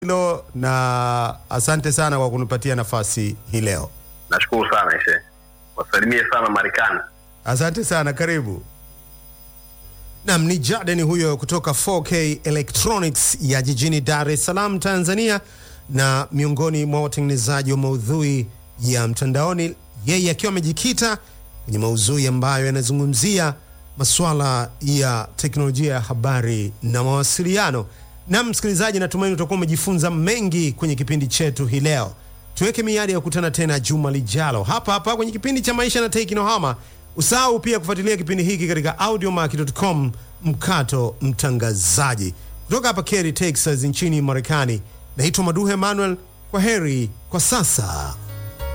hilo na asante sana kwa kunipatia nafasi hii leo. Nashukuru sana Ishe, wasalimie sana Marekani. Asante sana, karibu. Nam ni Jaden huyo kutoka 4K Electronics ya jijini Dar es Salaam, Tanzania, na miongoni mwa watengenezaji wa maudhui ya mtandaoni, yeye akiwa amejikita kwenye maudhui ambayo yanazungumzia masuala ya teknolojia ya habari na mawasiliano. Na msikilizaji, natumaini utakuwa umejifunza mengi kwenye kipindi chetu hii leo. Tuweke miadi ya kukutana tena juma lijalo hapa hapa kwenye kipindi cha maisha na teknohama. Usahau pia kufuatilia kipindi hiki katika audiomarket.com mkato mtangazaji. Kutoka hapa Kerry, Texas nchini Marekani, naitwa Maduhe Emmanuel. Kwa heri kwa sasa.